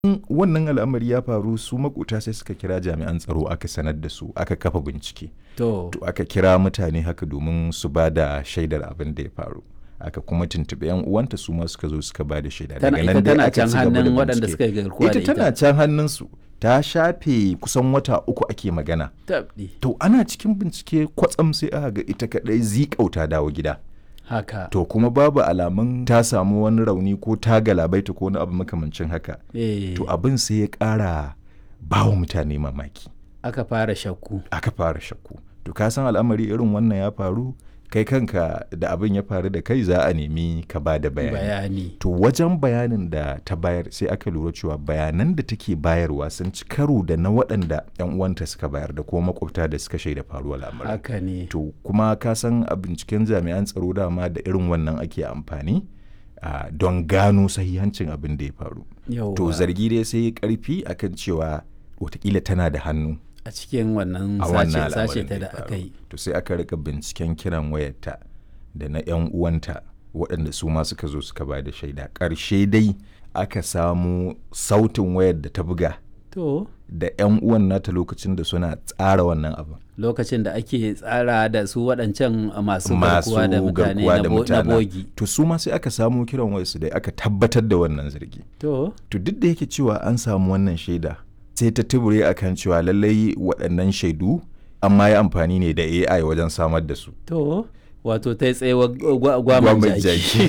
wannan al'amari ya faru su makota sai suka kira jami'an tsaro aka sanar da su aka kafa bincike To, to aka kira mutane haka domin su ba da shaidar abin da ya faru aka kuma tuntuɓi yan uwanta su ma suka zo suka ba da shaida tana ita dai tana aka can ci gaba da hannun waɗanda bincike. suka yi garkuwa da ita tana can hannunsu ta shafe kusan wata uku ake magana Tabɗi. to ana cikin bincike kwatsam sai aka ga ita kadai zikau ta dawo gida Haka. to kuma babu alamun ta samu wani rauni ko ta galabaita ko wani abu makamancin haka Eh, to abin sai ya ƙara ba wa mutane mamaki aka fara shakku. aka fara shakku to ka san al'amari irin wannan ya faru kai kanka da abin ya faru da kai za a nemi ka ba da bayani Bayani. to wajen bayanin da ta bayar sai aka lura cewa bayanan da take bayarwa sun ci karo da na waɗanda 'yan uwanta suka bayar da kuma makwabta da suka shaida faruwar lamarin Haka ne. to kuma ka san a binciken jami'an tsaro dama da irin wannan ake amfani ah, don gano sahihancin abin da ya faru Yauwa. to zargi dai sai ya karfi akan cewa watakila tana da hannu a cikin wannan a sace wannan sace al'amarin ta da da ya faru. aka yi. to sai aka rika binciken kiran wayarta da na 'yan uwanta waɗanda su ma suka zo suka ba da shaida ƙarshe dai aka samu sautin wayar da ta buga To, da 'yan uwan nata lokacin da suna tsara wannan abin lokacin da ake tsara da su waɗancan masu masu garkuwa da mutane garkuwa na da bo- na mutane bogi. to su ma sai aka samu kiran wayarsu da aka tabbatar da wannan zargi To, to duk da yake cewa an samu wannan shaida sai ta tubure akan cewa lallai waɗannan shaidu amma ya amfani ne da AI wajen samar da su to, wato ta yi tsayewa gwaman Gwamnan jaki.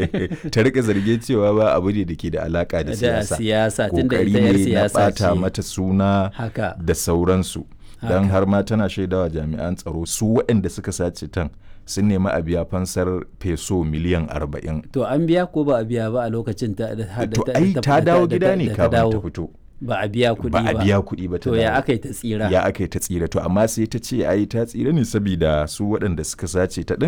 ta rika zarge cewa ba abu ne da ke da alaka da Da siyasa siyasa, tun da kokari ita 'yar ne na siyasa bata ce. mata suna Haka. da sauransu don Haka. har ma tana shaidawa jami'an tsaro su waɗanda suka sace tan sun nemi a biya fansar peso miliyan arba'in To, an biya ko ba a biya ba a lokacin ta da da- to da- ai da- ta da- dawo da- gida da- ne da kafin ta dawo. fito Ba a biya kuɗi ba ba. a biya kuɗi ba ta To, ya dawo. aka yi ta tsira. ya aka yi ta tsira to amma sai ta ce ai ta tsira ne saboda su waɗanda suka sace ta ɗin